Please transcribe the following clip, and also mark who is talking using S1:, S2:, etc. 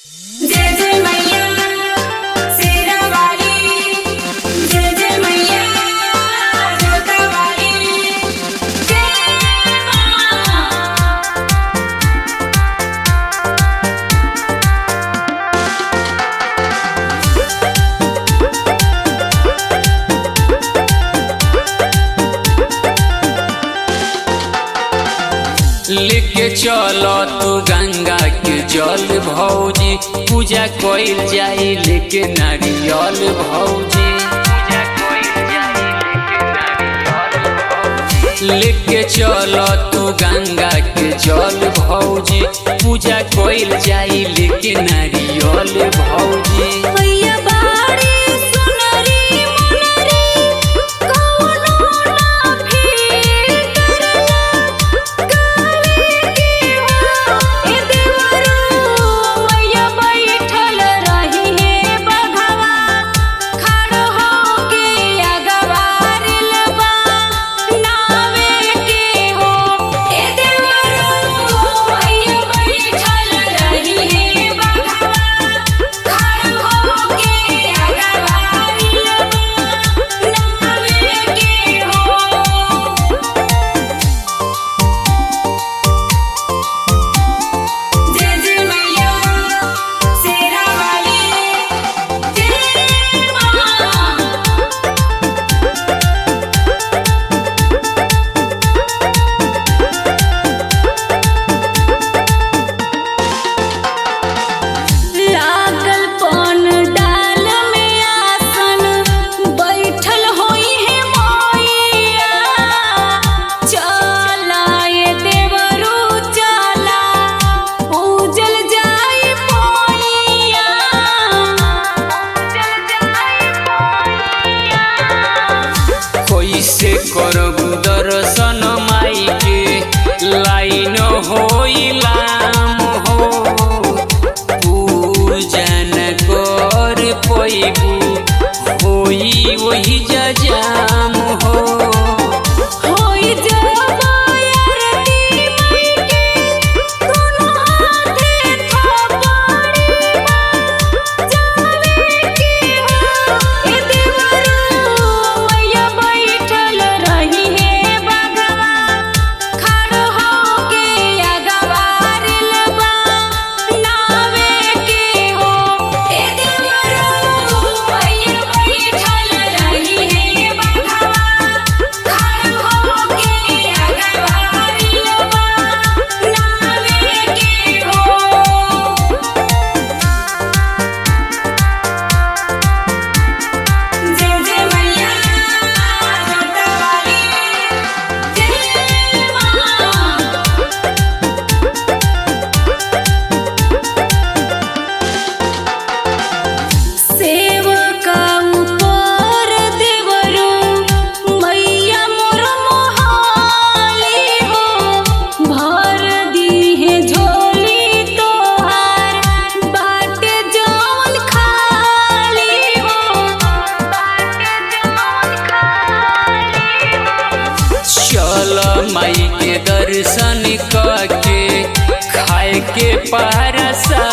S1: जय जय मैया शेरा वाली जय जय मैया जोता वाली जय मां
S2: लेके चलो तू गंगा के जल भौजी पूजा कइल जाई लेके नारियल भौजी पूजा कइल जाई लेके नारियल भौजी। लेके चलो तू गंगा के जल भौजी पूजा कइल जाई लेके नारियल भौजी
S1: मैया बाड़ी सुनरी मुनरी कौनो ना फिर करे के हो ए देवरू मैया बैठल रही हे बघवा खड़ो होके अगवारिल बा नावे के हो ए देवरू मैया बैठल रही हे बघवा खड़ो होके अगवारिल बा नावे के हो जय जय मैया शेरा वाली जय मां लागल पन डाल में आसन बैठल होई है मैया चला ये देवरू चला पूजल जाई मैया पूजल जाई मैया
S2: कैसे करबू दर्शन माई के लाइन होइलाम हो पूजन कर पैबू होई वही जजाम हो
S1: होई जबायरती मैके दोनों हाथे थपड़ी जावे के हो ए देवरू मैया बैठल रही हे बगवा खड़ो होके अगवारिल बा नावे के हो ए देवरू मैया बैठल रही हे बगवा खड़ो होके अगवारिल बा नावे के हो जय जय मैया जोता वाली जय मां सेवका ऊपर देवरू मैया मोर मोहाली हो भर दीहे झोली तोहार बाटे जौन खाली हो बाटे जौन खाली हो
S2: चल माई के दर्शन करके खाए के पारसा